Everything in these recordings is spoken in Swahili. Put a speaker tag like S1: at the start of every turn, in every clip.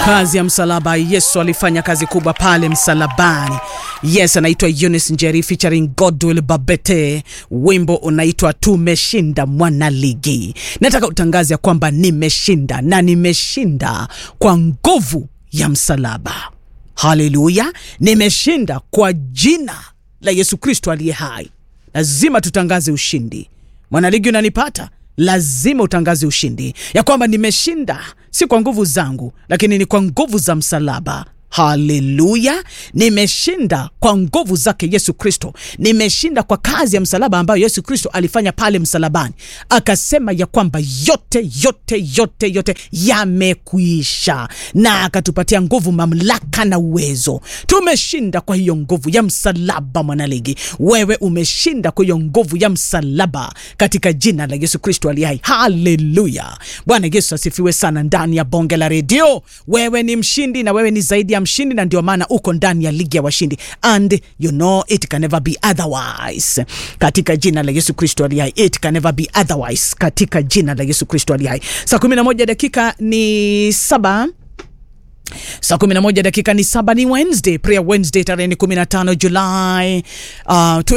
S1: kazi ya msalaba. Yesu alifanya kazi kubwa pale msalabani. Yes, anaitwa Eunice Njeri featuring Godwill Babete, wimbo unaitwa Tumeshinda Mwana Ligi. Nataka utangaze ya kwamba nimeshinda na nimeshinda kwa nguvu ya msalaba. Haleluya, nimeshinda kwa jina la Yesu Kristo aliye hai. Lazima tutangaze ushindi. Mwanaligi, unanipata? Lazima utangaze ushindi ya kwamba nimeshinda, si kwa nguvu zangu, lakini ni kwa nguvu za msalaba. Haleluya, nimeshinda kwa nguvu zake Yesu Kristo. Nimeshinda kwa kazi ya msalaba ambayo Yesu Kristo alifanya pale msalabani, akasema ya kwamba yote yote yote yote yamekuisha, na akatupatia nguvu, mamlaka na uwezo. Tumeshinda kwa hiyo nguvu ya msalaba. Mwanaligi, wewe umeshinda kwa hiyo nguvu ya msalaba katika jina la Yesu Kristo aliye hai. Haleluya, Bwana Yesu asifiwe sana. Ndani ya bonge la redio, wewe ni mshindi na wewe ni zaidi ya mshindi, na ndio maana uko ndani ya ligi ya washindi, and you know it can never be otherwise, katika jina la Yesu Kristo aliye hai. It can never be otherwise, katika jina la Yesu Kristo aliye hai. Saa kumi na moja dakika ni saba saa kumi na moja dakika ni saba. Ni Wednesday, prayer Wednesday, tarehe ni 15 Julai uh,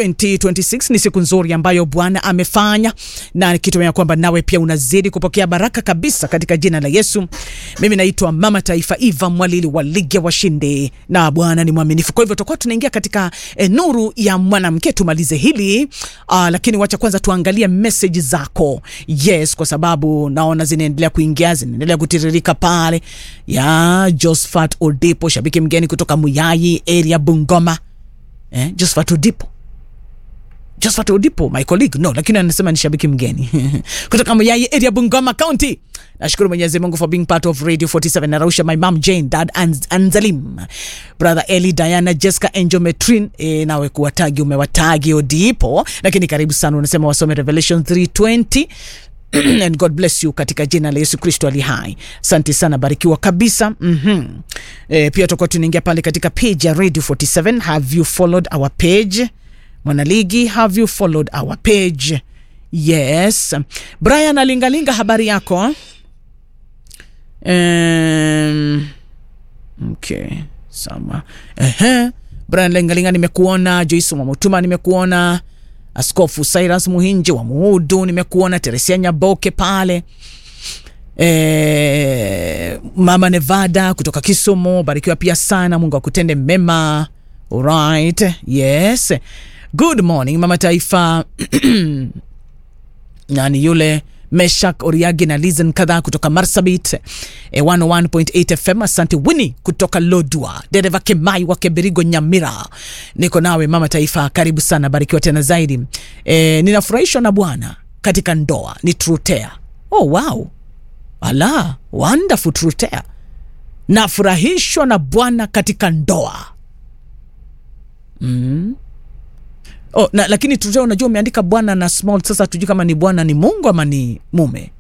S1: 2026. Ni siku nzuri ambayo Bwana amefanya na nikitumia kwamba nawe pia unazidi kupokea baraka kabisa katika jina la Yesu. Mimi naitwa Mama Taifa Eva Mwalili wa Ligi ya Washindi, na Bwana ni mwaminifu. Kwa hivyo tutakuwa tunaingia katika eh, nuru ya mwanamke, tumalize hili uh, lakini wacha kwanza tuangalie message zako. Yes, kwa sababu naona zinaendelea kuingia, zinaendelea kutiririka pale ya Josephat Odipo, shabiki mgeni kutoka Muyai area Bungoma. Eh, Josephat Odipo, Josephat Odipo my colleague no, lakini anasema ni shabiki mgeni kutoka Muyai area Bungoma County. Nashukuru Mwenyezi Mungu for being part of Radio 47 na Rausha, my mom Jane, dad Anz, Anzalim, brother Eli, Diana, Jessica, Angel, Metrin. E, nawe kuwatagi umewatagi Odipo, lakini karibu sana. Unasema wasome Revelation 320 and God bless you katika jina la Yesu Kristo ali hai. Asante sana, barikiwa kabisa. mm -hmm. E, pia tutakuwa tunaingia pale katika page ya Radio 47. Have you followed our page Mwanaligi? Have you followed our page? Yes. Brian Alingalinga, habari yako? Um, okay, sawa. Ehe, Brian Alingalinga nimekuona. Joyce Mwamutuma nimekuona. Askofu Cyrus Muhinji wa Muudu nimekuona. Teresia Nyaboke pale e, Mama Nevada kutoka Kisumu, barikiwa pia sana. Mungu akutende mema. Alright, yes, good morning Mama Taifa nani yule Meshak Oriagi na Lizen kadhaa kutoka Marsabit e, 101.8 FM. Asante Wini kutoka Lodwa, dereva Kemai wa Keberigo Nyamira, niko nawe Mama Taifa, karibu sana, barikiwa tena zaidi. E, ninafurahishwa na Bwana katika ndoa ni Trutea. Oh, wow, ala wonderful Trutea, nafurahishwa na Bwana katika ndoa mm. Oh, na, lakini tuta unajua umeandika bwana na small. Sasa tujui kama ni bwana ni Mungu ama ni mume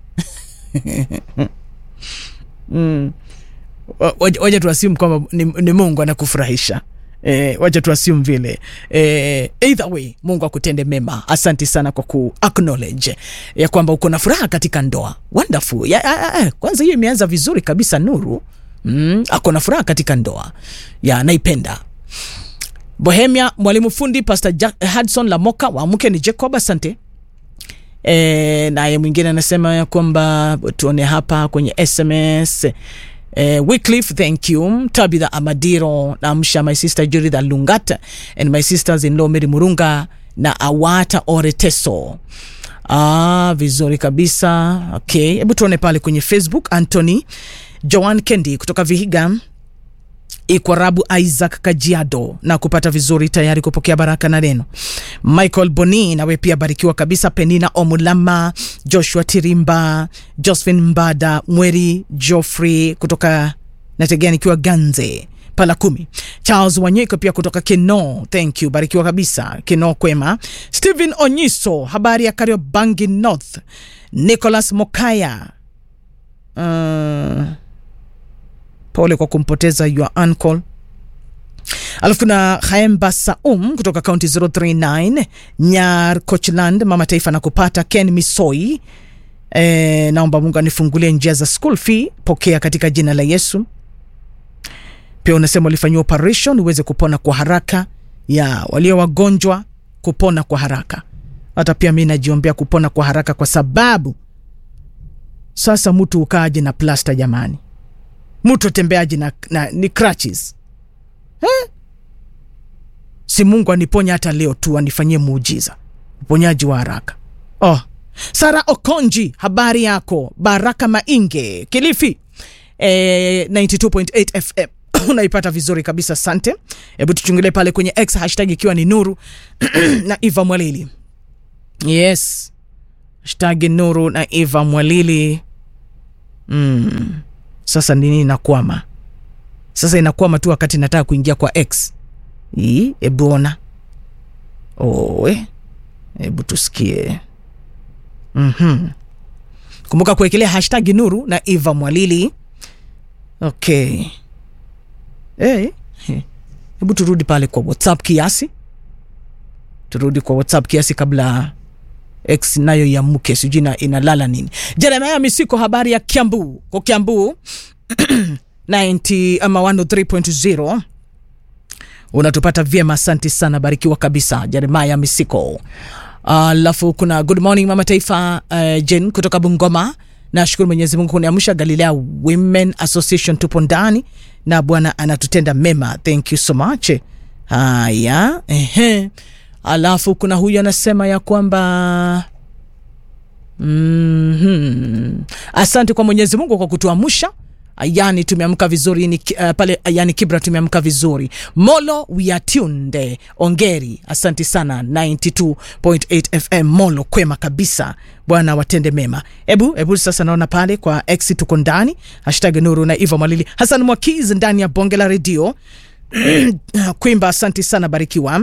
S1: mm. Waja tuasimu kwamba ni, ni Mungu anakufurahisha e, waja tuasimu vile e, either way Mungu akutende mema. Asante sana kwa ku acknowledge ya kwamba uko na furaha katika ndoa. Wonderful ya, ya, ya, kwanza hiyo imeanza vizuri kabisa. Nuru mm, ako na furaha katika ndoa ya naipenda Bohemia, mwalimu fundi Pastor Jack, Hudson Lamoka wa mke ni Jacob, asante. E, naye mwingine anasema ya kwamba tuone hapa kwenye SMS e, Wycliffe, thank you. Tabitha Amadiro, namsha my sister Judith Lungat and my sisters in law Mary Murunga na Awata Oreteso. Ah, vizuri kabisa. Okay, hebu tuone pale kwenye Facebook. Anthony Joan Kendi kutoka Vihiga Ikwarabu Isaac Kajiado na kupata vizuri, tayari kupokea baraka na neno. Michael Boni, nawe pia barikiwa kabisa. Penina Omulama, Joshua Tirimba, Josephine Mbada, Mweri Joffrey kutoka nategea nikiwa Ganze pala kumi. Charles Wanyeko pia kutoka Kino, thank you, barikiwa kabisa. Kino kwema. Stephen Onyiso, habari ya Kariobangi North. Nicholas Mokaya, uh, pole kwa kumpoteza your uncle. Alafu kuna Haemba Saum kutoka kaunti 039 Nyar Coachland, mama taifa na kupata Ken Misoi. E, naomba Mungu anifungulie njia za school fee, pokea katika jina la Yesu. pia unasema ulifanyiwa operation uweze kupona kwa haraka ya walio wagonjwa kupona kwa haraka hata pia mi najiombea kupona kwa haraka kwa sababu sasa mtu ukaaje na plasta jamani mtu tembeaje na, na ni crutches eh? si mungu aniponya hata leo tu anifanyie muujiza uponyaji wa haraka oh. sara okonji habari yako baraka mainge kilifi eh, 92.8 fm unaipata vizuri kabisa asante hebu tuchungulie pale kwenye x hashtag ikiwa ni nuru na eva mwalili yes hashtag nuru na eva mwalili mm. sasa nini inakwama sasa inakwama tu wakati nataka kuingia kwa x hii hebu ona owe hebu tusikie mm-hmm. kumbuka kuwekelea hashtag nuru na eva mwalili okay hey. hebu turudi pale kwa whatsapp kiasi turudi kwa whatsapp kiasi kabla x nayo iamke sijui ina- inalala nini jeremaya misiko habari ya kiambu kwa kiambu 90 ama 103.0 unatupata vyema asante sana barikiwa kabisa jeremaya misiko alafu uh, kuna good morning mama taifa uh, jen kutoka bungoma nashukuru mwenyezi mungu kuniamsha galilea women association tupo ndani na bwana anatutenda mema thank you so much haya ehe alafu kuna huyu anasema ya kwamba mm-hmm. asante kwa mwenyezi mungu kwa kutuamsha yani tumeamka vizuri ni, uh, pale yani kibra tumeamka vizuri molo we are tuned ongeri asante sana 92.8 fm molo kwema kabisa bwana watende mema hebu hebu sasa naona pale kwa x tuko ndani hashtag nuru na ivo malili hasan mwakiz ndani ya bonge la redio kwimba asante sana barikiwa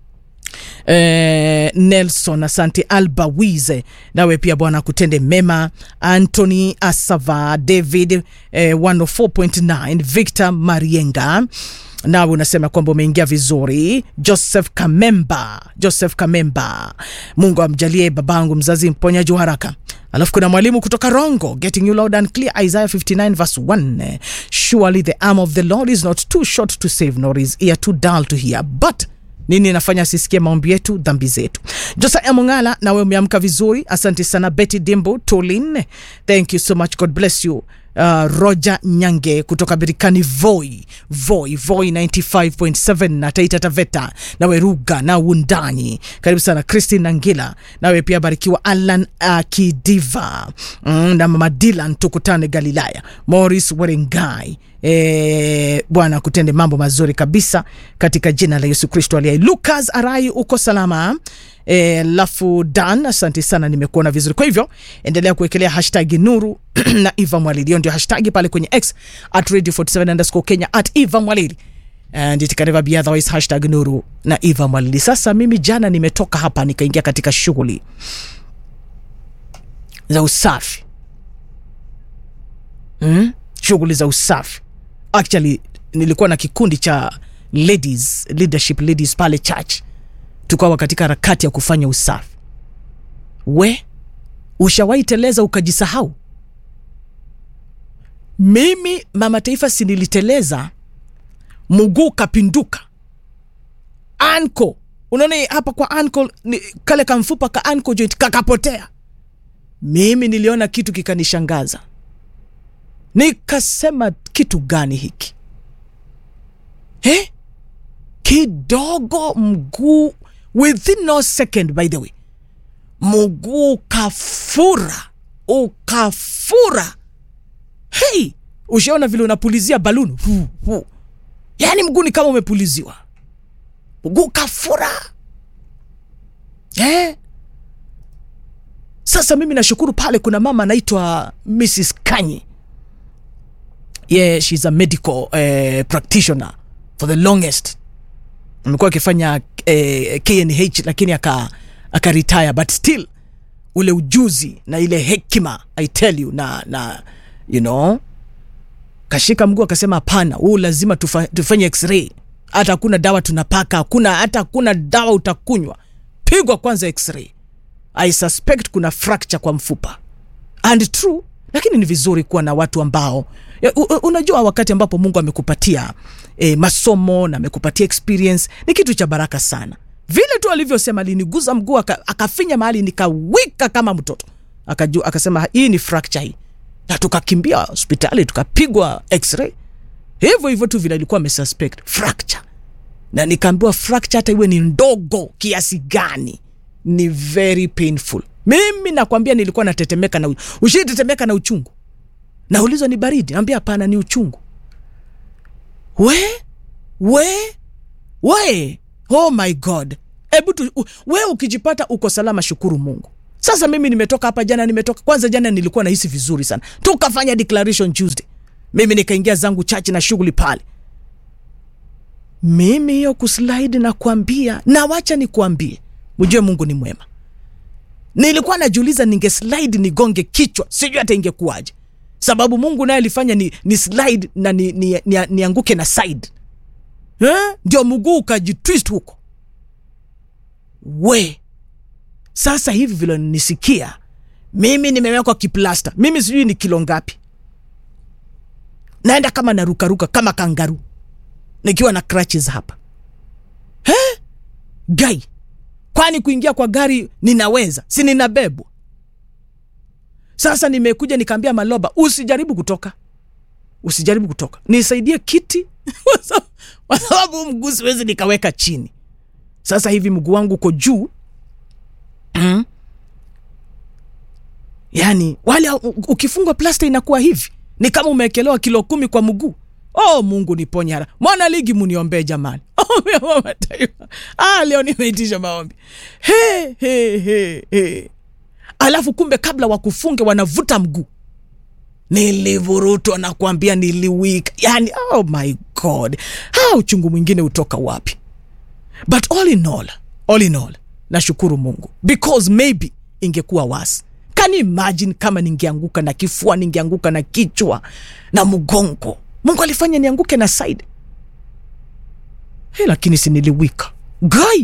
S1: eh, nelson asante alba wize nawe pia bwana akutende mema antony asava david eh, 104.9 victor marienga nawe unasema kwamba umeingia vizuri joseph kamemba joseph kamemba mungu amjalie babangu mzazi mponyaji wa haraka alafu kuna mwalimu kutoka rongo getting you loud and clear isaiah 59 verse 1 surely the arm of the lord is not too short to save nor his ear too dull to hear but nini inafanya asisikie maombi yetu dhambi zetu josa amongala nawe umeamka vizuri asante sana betty dimbo tolin thank you so much god bless you Uh, roger nyange kutoka birikani voi voi voi 95.7 na taita taveta nawe ruga na undani karibu sana christine nangila nawe pia barikiwa alan akidiva mm, na mama dilan tukutane galilaya moris werengai E, bwana kutende mambo mazuri kabisa katika jina la yesu kristo aliai lukas arai uko salama alafu e, dan asante sana nimekuona vizuri kwa hivyo endelea kuwekelea hashtag nuru na eva mwalili hiyo ndio hashtag pale kwenye x at radio 47 underscore kenya at eva mwalili and it can never be otherwise hashtag nuru na eva mwalili sasa mimi jana nimetoka hapa nikaingia katika shughuli za usafi mm? shughuli za usafi actually nilikuwa na kikundi cha ladies leadership ladies pale church tukawa katika harakati ya kufanya usafi we ushawahi teleza ukajisahau mimi mama taifa siniliteleza mguu kapinduka anko unaona hapa kwa anko ni, kale kamfupa ka anko joint kakapotea mimi niliona kitu kikanishangaza nikasema kitu gani hiki eh? kidogo mguu within no second by the way mguu ukafura ukafura hei ushaona vile unapulizia baluni hu, hu. yaani mguu ni kama umepuliziwa mguu kafura eh? sasa mimi nashukuru pale kuna mama anaitwa mrs kanyi yeah, she's a medical uh, practitioner for the longest amekuwa akifanya eh, knh lakini aka akaretire but still ule ujuzi na ile hekima i tell you na na you know kashika mguu akasema hapana huu lazima tufa, tufanye x-ray hata hakuna dawa tunapaka hakuna hata hakuna dawa utakunywa pigwa kwanza x-ray i suspect kuna fracture kwa mfupa and true lakini ni vizuri kuwa na watu ambao Ya, u- u- unajua wakati ambapo mungu amekupatia e, masomo na amekupatia experience ni kitu cha baraka sana vile tu alivyosema aliniguza mguu aka- akafinya mahali nikawika kama mtoto Akaju, akasema hii ni fracture hii na tukakimbia hospitali tukapigwa x-ray hivyo hivyo tu vile alikuwa amesuspect fracture na nikaambiwa fracture hata iwe ni ndogo kiasi gani ni very painful mimi nakwambia nilikuwa natetemeka na ushitetemeka na uchungu naulizwa ni baridi naambia hapana ni uchungu we we we oh my god hebu tu u- we ukijipata uko salama shukuru mungu sasa mimi nimetoka hapa jana nimetoka kwanza jana nilikuwa nahisi vizuri sana tukafanya declaration tuesday mimi nikaingia zangu chache na shughuli pale mimi hiyo kuslide na kuambia na wacha nikuambie mjue mungu ni mwema nilikuwa najiuliza ninge slide nigonge kichwa sijui hata ingekuwaje sababu mungu naye alifanya ni, ni slide na ni, ni, ni, nianguke na side eh? ndio mguu ukajitwist huko we sasa hivi vile nisikia mimi nimewekwa kiplasta mimi sijui ni kilo ngapi naenda kama narukaruka kama kangaru nikiwa na crutches hapa eh? gai kwani kuingia kwa gari ninaweza si ninabebwa sasa nimekuja nikaambia maloba usijaribu kutoka usijaribu kutoka nisaidie kiti kwa sababu- kwa sababu mguu siwezi nikaweka chini sasa hivi mguu wangu uko juu mm. yaani wale u- ukifungwa plasta inakuwa hivi ni kama umewekelewa kilo kumi kwa mguu oh mungu niponye hara mwana ligi muniombee jamani Ombi ya mama taifa ah, leo nimeitisha maombi he, he, he, he. alafu kumbe kabla wakufunge wanavuta mguu nilivurutwa na kuambia niliwika yani oh my god ha uchungu mwingine utoka wapi but all in all all in all nashukuru mungu because maybe ingekuwa wasi can you imagine kama ningeanguka na kifua ningeanguka na kichwa na mgongo mungu alifanya nianguke na side hey, lakini siniliwika gai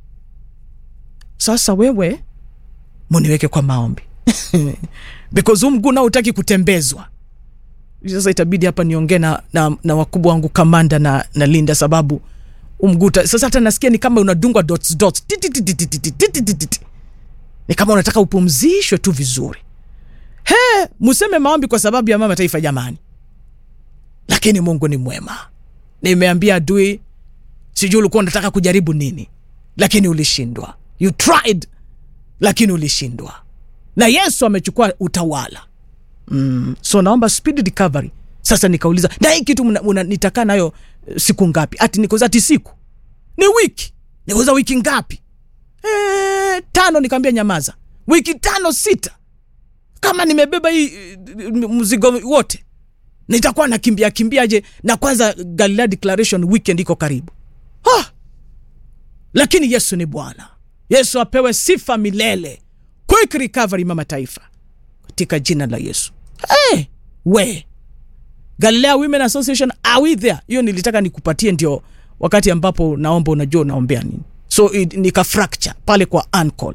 S1: sasa wewe muniweke kwa maombi because huu mguu nao utaki kutembezwa sasa itabidi hapa niongee na, na, na wakubwa wangu kamanda na, na linda sababu umguta sasa hata nasikia ni kama unadungwa dots dots Ti, ti, ti, ti, ti, ti, ti, ti, ti, ti, ti. ni kama unataka upumzishwe tu vizuri he museme maombi kwa sababu ya mama taifa jamani lakini mungu ni mwema nimeambia adui sijui ulikuwa unataka kujaribu nini lakini ulishindwa you tried lakini ulishindwa na yesu amechukua utawala mm. so naomba speed recovery sasa nikauliza na hii kitu mna- mna- nitakaa nayo eh, siku ngapi ati nikoza ati siku ni wiki nikoza wiki ngapi e, tano nikaambia nyamaza wiki tano sita kama nimebeba hii eh, mzigo wote nitakuwa nakimbia kimbiaje na kwanza galilea declaration weekend iko karibu ah! lakini yesu ni bwana yesu apewe sifa milele quick recovery mama taifa katika jina la yesu hey, we galilea women association are we there hiyo nilitaka nikupatie ndio wakati ambapo naomba unajua unaombea nini so it, nika fracture pale kwa ankle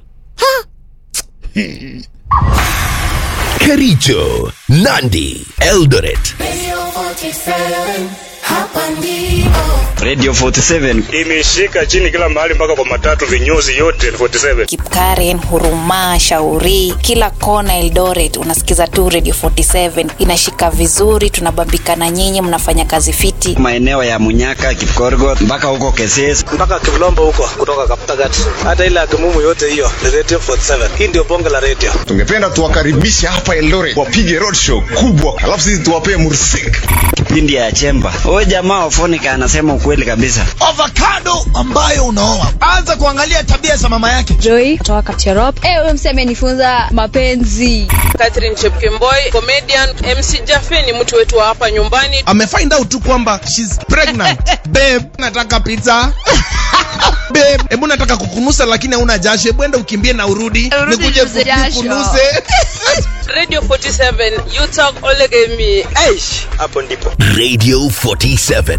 S2: Kericho, Nandi, Eldoret.
S3: Radio 47, hapa ndipo.
S4: Radio 47
S5: imeshika chini kila mahali mpaka kwa matatu vinyozi yote 47
S6: Kipkaren, Huruma, Shauri, kila kona Eldoret unasikiza tu Radio 47 inashika vizuri, tunabambikana nyinyi, mnafanya kazi fiti.
S4: maeneo ya Munyaka, Kipkorgot mpaka huko Keses.
S7: mpaka Kivlombo huko kutoka Kaptagat, hata ile Akimumu yote hiyo ni Radio 47. Hii ndio bonge la radio.
S8: tungependa tuwakaribishe hapa Eldoret wapige roadshow kubwa, alafu sisi tuwapee mursik.
S4: Kipindi ya Chemba. Huyu jamaa Ofonika anasema ukweli kabisa.
S9: avocado ambayo unaoa anza kuangalia tabia za mama yake
S10: Joy kutoka Kapcherop. Eh, huyo msee amenifunza mapenzi.
S11: Catherine Chepkemboi, comedian. MC Jaffe ni mtu wetu wa hapa nyumbani.
S9: amefind out tu kwamba she's pregnant babe nataka pizza babe hebu nataka kukunusa lakini hauna jasho hebu enda ukimbie na urudi
S10: Urudi
S9: nikuje
S10: ninuze jasho.
S9: kukunuse
S11: Radio 47, you talk Olegemi.
S7: Aish, hapo ndipo.
S2: Radio 47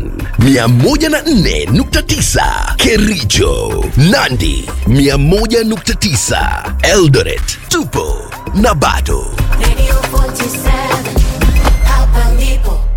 S2: 104.9 Kericho, Nandi 101.9 Eldoret. Tupo na bado.
S3: Radio 47, hapa ndipo.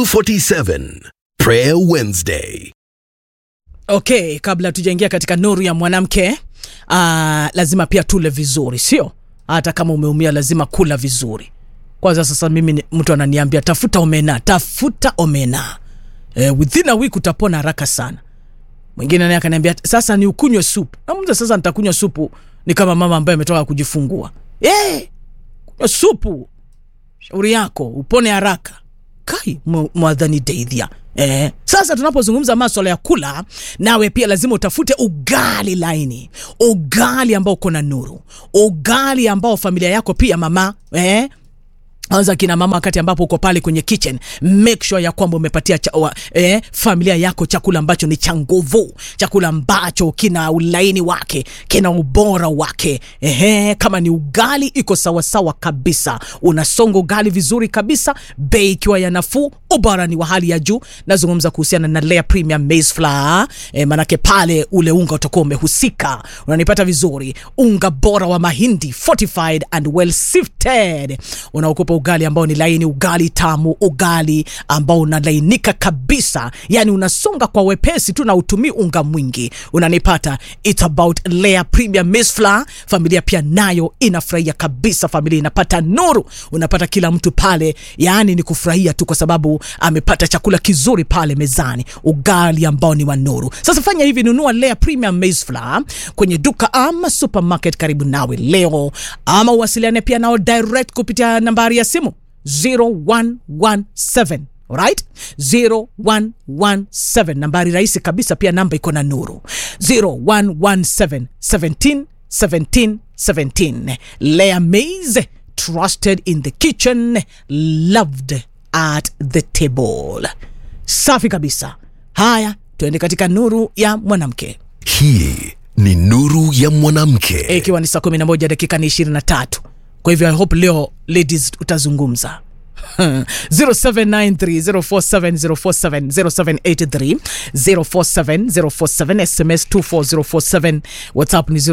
S2: 47 Prayer Wednesday.
S1: okay kabla tujaingia katika nuru ya mwanamke uh, lazima pia tule vizuri sio hata kama umeumia lazima kula vizuri kwanza sasa mimi ni- mtu ananiambia tafuta omena tafuta omena eh, within a week utapona haraka sana mwingine naye akaniambia sasa ni ukunywe supu namuza sasa nitakunywa supu ni kama mama ambaye ametoka kujifungua eh, kunywa supu shauri yako upone haraka kai mwa- mwadhani deidhia Eh, sasa tunapozungumza maswala ya kula nawe pia lazima utafute ugali laini ugali ambao uko na nuru ugali ambao familia yako pia mama eh, anza kina mama wakati ambapo uko pale kwenye kitchen make sure ya kwamba umepatia cha, wa, eh, familia yako chakula ambacho ni cha nguvu chakula ambacho kina ulaini wake kina ubora wake Ehe, kama ni ugali iko sawasawa kabisa unasonga ugali vizuri kabisa bei ikiwa ya nafuu ubora ni wa hali ya juu nazungumza kuhusiana na Lea Premium Maize Flour eh, manake pale ule unga utakuwa umehusika unanipata vizuri unga bora wa mahindi fortified and well sifted unaokupa ugali ambao ni laini ugali tamu ugali ambao unalainika kabisa yani unasonga kwa wepesi tu na utumii unga mwingi unanipata it's about Lea Premium Maize Flour familia pia nayo inafurahia kabisa familia inapata nuru unapata kila mtu pale yaani ni kufurahia tu kwa sababu amepata chakula kizuri pale mezani ugali ambao ni wa nuru sasa fanya hivi nunua Lea Premium Maize Flour kwenye duka ama supermarket karibu nawe leo ama uwasiliane pia nao direct kupitia nambari ya simu 0117 right 0117 nambari rahisi kabisa pia namba iko na nuru 0117 17 17 17 Lea Maize trusted in the kitchen loved at the table safi kabisa haya tuende katika nuru ya mwanamke
S2: Hii ni nuru ya mwanamke.
S1: ikiwa ni saa 11 dakika ni 23 kwa hivyo i hope leo ladies utazungumza 0793047047 0783047047 sms 24047 whatsapp ni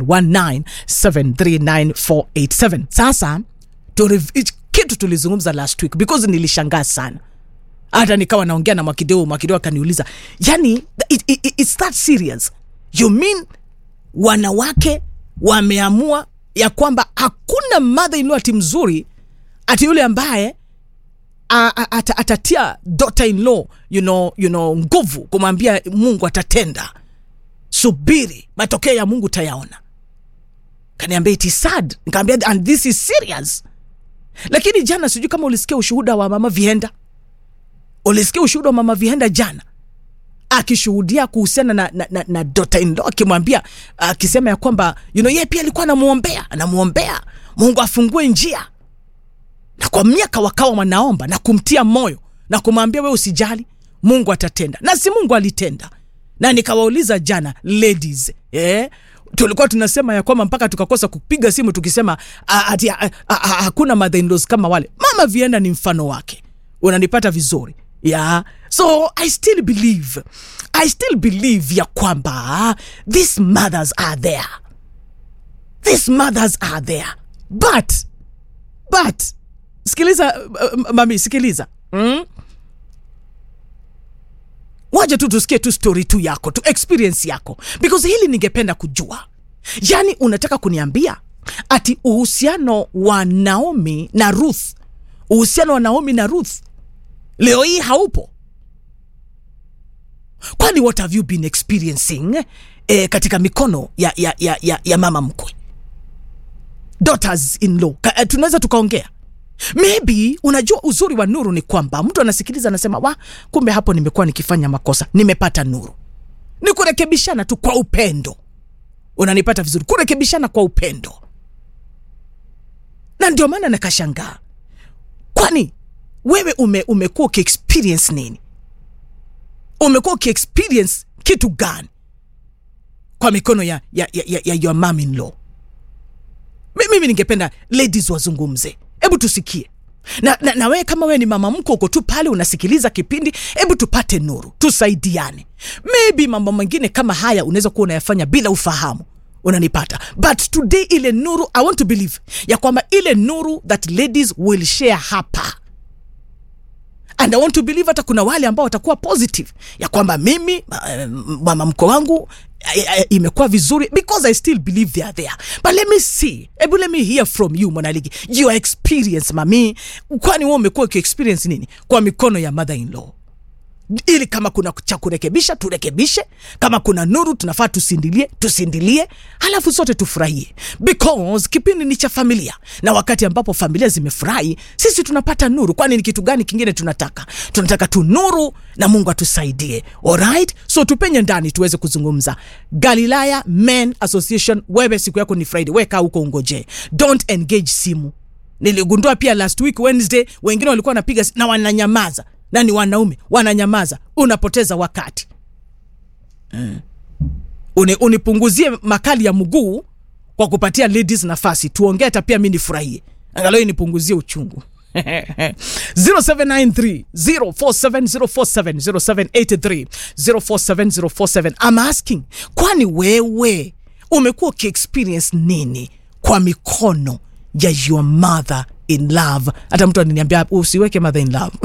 S1: 0719739487 sasa turi- kitu tulizungumza last week because nilishangaa sana hata nikawa naongea na mwakideo mwakideo akaniuliza yani it, it, it's that serious you mean wanawake wameamua ya kwamba hakuna mother in law ati mzuri ati yule ambaye a- a- ata- atatia daughter in law you know, you know, nguvu kumwambia mungu atatenda subiri matokeo ya mungu tayaona kaniambia it is sad nikaambia and this is serious lakini jana sijui kama ulisikia ushuhuda wa mama vienda ulisikia ushuhuda wa mama vienda jana akishuhudia kuhusiana na, na, na, na dota in law akimwambia akisema ya kwamba you know, yeye pia alikuwa anamwombea anamwombea mungu afungue njia na kwa miaka wakawa wanaomba na kumtia moyo na kumwambia we usijali mungu atatenda na si mungu alitenda na nikawauliza jana ladies eh? tulikuwa tunasema ya kwamba mpaka tukakosa kupiga simu tukisema ah, ati ah, ah, ah, hakuna mother-in-laws kama wale mama vienda ni mfano wake unanipata vizuri yeah so i still believe i still believe ya kwamba these mothers are there these mothers are there but but sikiliza uh, mami sikiliza mm? waje tu tusikie tu story tu yako tu experience yako because hili ningependa kujua yaani unataka kuniambia ati uhusiano wa naomi na ruth uhusiano wa naomi na ruth leo hii haupo kwani what have you been experiencing eh, katika mikono ya, ya, ya, ya, ya mama mkwe daughters in law Ka, eh, tunaweza tukaongea maybe unajua uzuri wa nuru ni kwamba mtu anasikiliza anasema wa kumbe hapo nimekuwa nikifanya makosa nimepata nuru ni kurekebishana tu kwa upendo unanipata vizuri kurekebishana kwa upendo na ndio maana nakashangaa kwani wewe ume, umekuwa ukiexperience nini umekuwa ukiexperience kitu gani kwa mikono ya, ya, ya, ya, ya your mom in law Mi- mimi ningependa ladies wazungumze hebu tusikie na, na, na wewe kama wewe ni mama mko uko tu pale unasikiliza kipindi hebu tupate nuru tusaidiane maybe mambo mengine kama haya unaweza kuwa unayafanya bila ufahamu unanipata but today ile nuru i want to believe ya kwamba ile nuru that ladies will share hapa and i want to believe hata kuna wale ambao watakuwa positive ya kwamba mimi ma- mama mko wangu eh, eh, imekuwa vizuri because i still believe they are there but let me see ebu let me hear from you mwanaligi your experience mami kwani wewe umekuwa ukiexperience nini kwa mikono ya mother in law ili kama kuna cha kurekebisha turekebishe kama kuna nuru tunafaa tusindilie tusindilie halafu sote tufurahie because kipindi ni cha familia na wakati ambapo familia zimefurahi sisi tunapata nuru kwani ni kitu gani kingine tunataka tunataka tu nuru na mungu atusaidie alright so tupenye ndani tuweze kuzungumza galilaya men association wewe siku yako ni friday weka huko ungoje don't engage simu niligundua pia last week wednesday wengine walikuwa wanapiga si- na wananyamaza na ni wanaume wananyamaza unapoteza wakati mm. Uni, unipunguzie makali ya mguu kwa kupatia ladies nafasi tuongee hata pia mi nifurahie angalau nipunguzie uchungu 0793 047047 0783 047047 I'm asking kwani wewe umekuwa ukiexperience nini kwa mikono ya your mother in love hata mtu ananiambia usiweke mother in love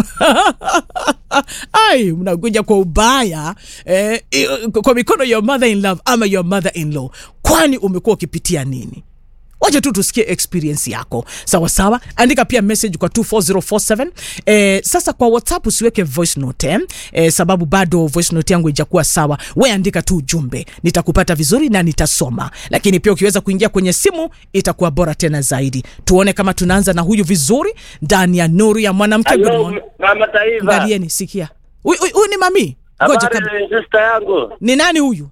S1: ai mnakuja kwa ubaya eh, i- kwa mikono ya mother in love ama your mother in law kwani umekuwa ukipitia nini wacha tu tusikie experience yako sawa sawa andika pia message kwa 24047 eh, sasa kwa whatsapp usiweke voice note eh? Eh, sababu bado voice note yangu ijakuwa sawa we andika tu ujumbe nitakupata vizuri na nitasoma lakini pia ukiweza kuingia kwenye simu itakuwa bora tena zaidi tuone kama tunaanza na huyu vizuri ndani ya nuru ya mwanamke Good morning.
S12: mama taifa
S1: angalieni sikia huyu huyu- huyu ni mami ngoja kabla
S12: habari sister yangu
S1: ni nani huyu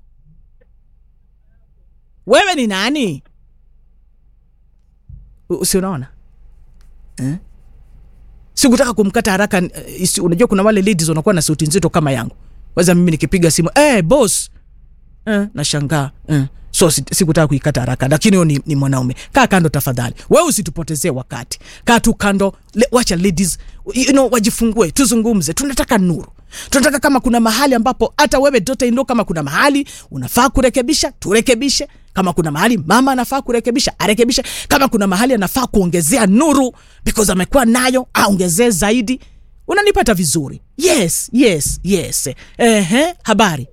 S1: wewe ni nani U- usi unaona eh? sikutaka kumkata haraka eh, isi, unajua kuna wale ladies wanakuwa na sauti nzito kama yangu waza mimi nikipiga simu hey, boss eh, nashangaa eh. so si- sikutaka kuikata haraka lakini huyo ni, ni mwanaume kaa kando tafadhali wewe usitupotezee wakati kaa tu kando le, wacha ladies you know, wajifungue tuzungumze tunataka nuru tunataka kama kuna mahali ambapo hata wewe daughter in law kama kuna mahali unafaa kurekebisha turekebishe kama kuna mahali mama anafaa kurekebisha arekebishe kama kuna mahali anafaa kuongezea nuru because amekuwa nayo aongezee zaidi unanipata vizuri yes yes yes ehe habari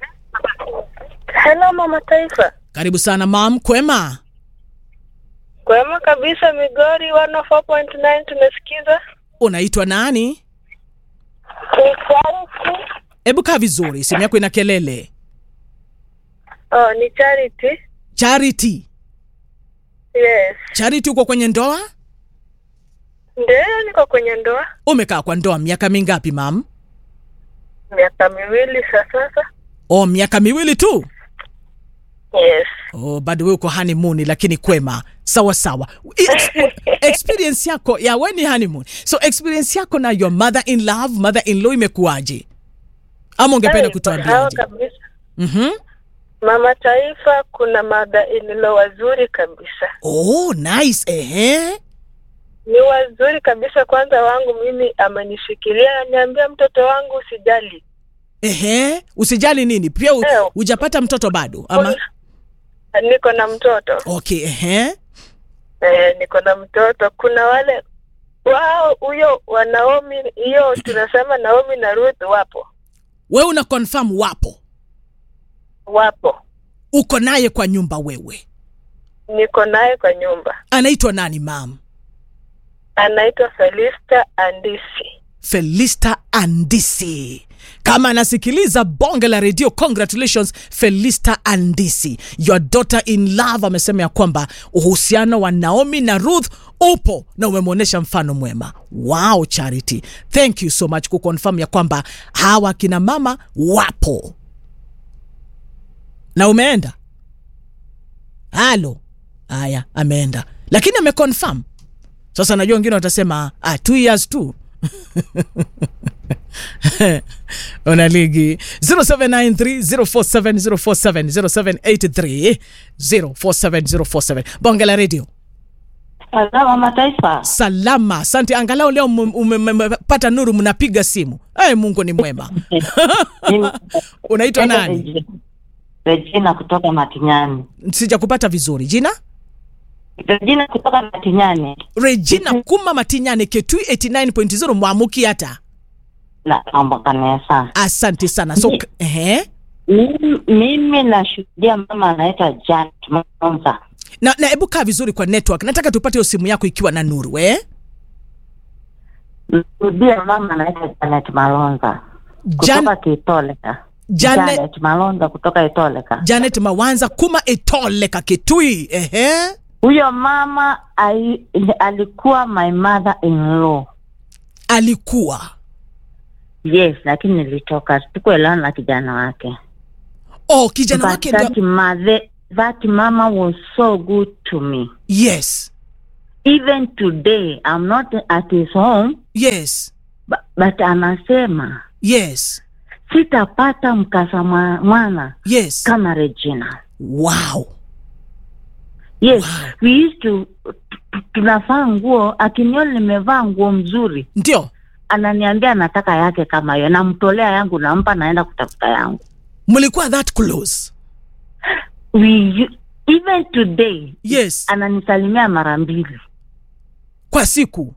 S13: Hello mama taifa.
S1: karibu sana mam kwema
S13: Kwema kabisa Migori 104.9 tumesikiza.
S1: unaitwa nani
S13: Ni Charity.
S1: hebu kaa vizuri simu yako ina kelele
S13: Oh, ni Charity.
S1: charity
S13: Yes.
S1: charity uko kwenye ndoa
S13: Ndio niko kwenye ndoa
S1: umekaa kwa ndoa miaka mingapi mam
S13: miaka miwili sasa sasa.
S1: o miaka miwili tu
S13: Yes.
S1: oh, bado we uko honeymoon lakini kwema sawa sawa Ex experience yako ya we ni honeymoon so experience yako na your mother in love mother in law imekuwaje ama ungependa
S13: Hey, sawa
S1: kutuambiaje
S13: kabisa.
S1: mm-hmm.
S13: Mama taifa kuna mada inilo wazuri kabisa.
S1: oh, nice ehe
S13: Ni wazuri kabisa kwanza wangu mimi amenishikilia ananiambia mtoto wangu usijali.
S1: ehe usijali nini pia u, ujapata mtoto bado ama
S13: Niko na mtoto.
S1: okay ehe
S13: Eh, niko na mtoto. Kuna wale wao huyo wa Naomi, hiyo tunasema Naomi na Ruth wapo
S1: we una confirm wapo
S13: wapo,
S1: uko naye kwa nyumba wewe
S13: niko naye kwa nyumba.
S1: anaitwa nani mam
S13: Anaitwa Felista Andisi.
S1: felista andisi kama anasikiliza bonge la redio congratulations felista andisi your daughter in love amesema ya kwamba uhusiano wa naomi na ruth upo na umemwonyesha mfano mwema wow charity thank you so much kuconfirm ya kwamba hawa kina mama wapo na umeenda halo haya ameenda lakini ameconfirm sasa najua wengine watasema ah, two years tu una ligi 0793047047 0783047047 bonge la radio
S14: Salama mataifa.
S1: salama asante angalau leo umepata nuru mnapiga simu ay mungu ni mwema unaitwa nani
S14: Regina kutoka Matinyani.
S1: sijakupata vizuri jina
S14: Regina kutoka Matinyani.
S1: regina kuma matinyane ketui 89.0 mwamuki hata
S14: la mambo kanisa.
S1: asante sana so k- ehe
S14: Mimi, mimi nashuhudia mama anaitwa Janet Monza.
S1: na na hebu kaa vizuri kwa network nataka tupate hiyo simu yako ikiwa na nuru eh?
S14: Nashuhudia mama anaitwa Janet Malonza kutoka Kitoleka.
S1: Janet-
S14: Janet Malonza kutoka Itoleka.
S1: janet mawanza kuma etoleka kitui ehe
S14: Huyo mama ai, alikuwa my mother in law.
S1: alikuwa
S14: Yes, lakini nilitoka sikuelewana na kijana wake.
S1: oh kijana
S14: But
S1: wake
S14: that
S1: ndio
S14: mother, that mama was so good to me.
S1: yes
S14: Even today I'm not at his home
S1: yes
S14: but, but anasema
S1: yes
S14: sitapata mkasa mwa- mwana
S1: yes
S14: kama Regina.
S1: wow
S14: Yes, we used to tu- tunavaa nguo, akiniona nimevaa nguo mzuri
S1: ndio
S14: ananiambia anataka yake kama hiyo, namtolea yangu, nampa, naenda kutafuta yangu.
S1: mlikuwa that close
S14: We u- even today
S1: yes
S14: ananisalimia mara mbili.
S1: kwa siku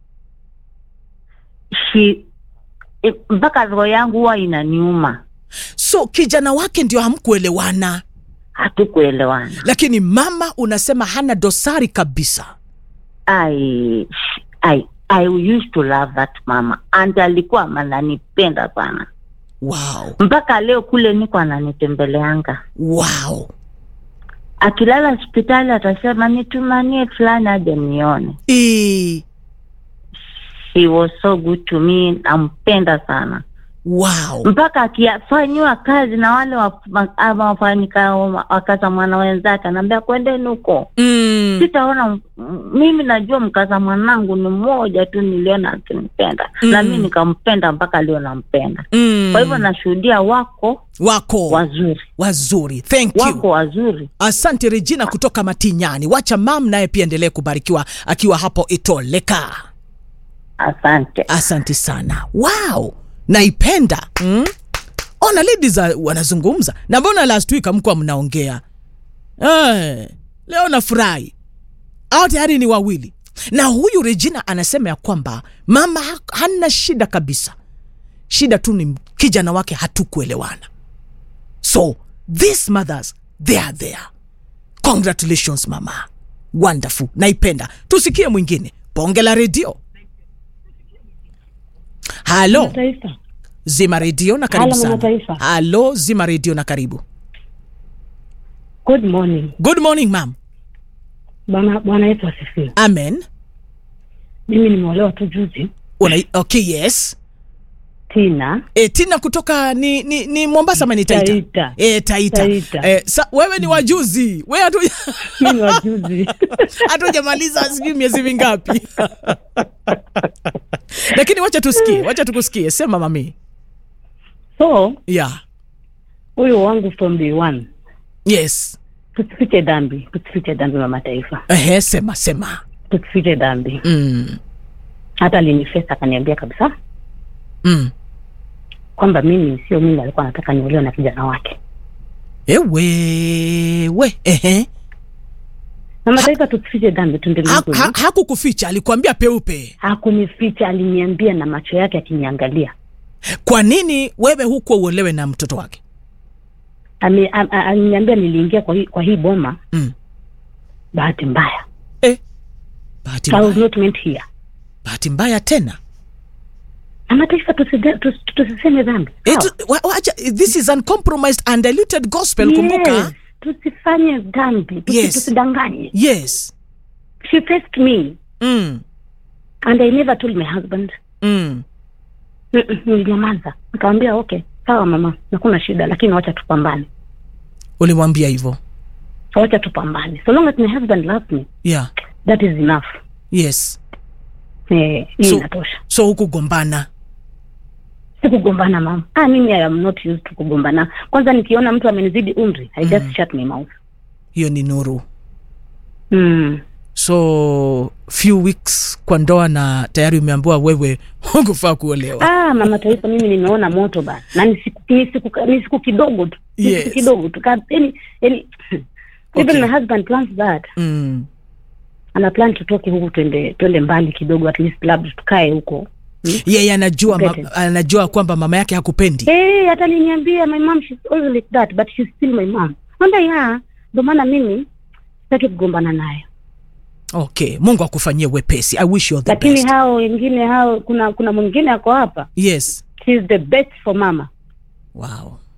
S14: She i- mpaka roho yangu huwa inaniuma,
S1: so kijana wake ndio hamkuelewana
S14: hatukuelewana.
S1: lakini mama unasema hana dosari kabisa
S14: I, I, I used to love that mama and alikuwa ananipenda sana
S1: wow
S14: mpaka leo kule niko ananitembeleanga
S1: wow
S14: akilala hospitali atasema nitumanie fulani aje nione
S1: e,
S14: he was so good to me nampenda sana
S1: wow
S14: mpaka akifanyiwa kazi na wale wa- ma- ama wafanyika wakaza mwana wenzake anaambia kwendeni huko
S1: mm.
S14: sitaona m- mimi najua mkaza mwanangu ni mmoja tu niliona akinipenda
S1: Mm.
S14: na mi nikampenda mpaka leo nampenda
S1: Mm.
S14: kwa hivyo nashuhudia wako
S1: wako
S14: wazuri
S1: wazuri thank you
S14: wako wazuri
S1: asante regina kutoka matinyani wacha mam naye pia endelee kubarikiwa akiwa hapo itoleka
S14: asante
S1: asante sana wow naipenda mm? ona ladies za- wanazungumza na mbona last week amkuwa mnaongea eh, leo nafurahi au tayari ni wawili na huyu regina anasema ya kwamba mama ha- hana shida kabisa shida tu ni kijana wake hatukuelewana so these mothers they are there congratulations mama wonderful naipenda tusikie mwingine bonge la redio halo
S12: Taifa.
S1: zima redio na karibu
S12: Halo, Mama
S1: sana
S12: Taifa.
S1: halo zima redio na karibu
S12: Good morning.
S1: good morning mam
S12: Bwana Bwana Yesu asifiwe.
S1: amen
S12: Mimi nimeolewa tu juzi.
S1: Una, okay yes
S12: Tina.
S1: e, tina kutoka ni, ni, ni mombasa ama ni taita
S12: Taita.
S1: E, taita,
S12: Taita.
S1: E, sa, wewe ni wajuzi we hatu
S12: Mimi ni wajuzi.
S1: hatujamaliza sijui miezi mingapi lakini wacha tusikie wacha tukusikie sema mami
S12: So,
S1: yeah
S12: huyu wangu from day one.
S1: yes
S12: Tusifiche dhambi, tusifiche dhambi mama taifa.
S1: Ehe, sema sema
S12: Tusifiche dhambi.
S1: mm.
S12: Hata alinifesa akaniambia kabisa
S1: Mm.
S12: kwamba mimi sio mimi alikuwa anataka niolewe na kijana wake.
S1: ewe we ehe
S12: Mama taifa tusifiche dhambi tuendelee
S1: ha,
S12: kweli.
S1: ha, hakukuficha alikuambia peupe
S12: Hakunificha, aliniambia na macho yake akiniangalia.
S1: kwa nini wewe hukuwa uolewe na mtoto wake
S12: Ame- a- a- Aliniambia niliingia kwa hii, kwa hii boma
S1: mm.
S12: bahati mbaya.
S1: bahati
S12: I was
S1: mbaya,
S12: not meant here.
S1: bahati mbaya tena
S12: Mama taifa tuside- tus- tusiseme dhambi.
S1: Eh,
S12: Sawa?
S1: tu- wa- wacha, this is uncompromised and diluted gospel
S12: Yes,
S1: kumbuka
S12: tusifanye dhambi tusi-
S1: Yes.
S12: tusidanganye
S1: yes
S12: she faced me
S1: mm.
S12: and i never told my husband
S1: Mm.
S12: Mm-mm, nilinyamaza nikamwambia okay sawa mama nakuna shida lakini wacha tupambane
S1: ulimwambia hivyo
S12: wacha tupambane so long as my husband loves me
S1: yeah
S12: that is enough
S1: yes
S12: eh, hii
S1: So-
S12: inatosha
S1: so hukugombana
S12: sikugombana mama ah, mimi I am not used to kugombana kwanza nikiona mtu amenizidi umri i just shut my mouth
S1: hiyo ni nuru
S12: mm.
S1: so few weeks kwa ndoa na tayari umeambiwa wewe hukufaa kuolewa
S12: ah, mama taifa mimi nimeona moto bana na ni siku, ni siku, ni siku kidogo tu Ni
S1: Yes.
S12: siku kidogo tu Ka- yani yani even
S1: Okay.
S12: my husband plans that
S1: mm.
S12: ana plan tutoke huku twende twende mbali kidogo at least labda tukae huko
S1: yeye anajua ma,
S12: Get it.
S1: anajua kwamba mama yake hakupendi
S12: Eh, hata aliniambia my mom she's always like that but she's still my mom. Mwambia ya, ndio maana mimi sitaki kugombana nayo.
S1: okay mungu akufanyie wepesi i wish you all the
S12: Lakini
S1: best
S12: hao wengine hao kuna kuna mwingine ako hapa.
S1: yes
S12: She's the best for mama.
S1: wow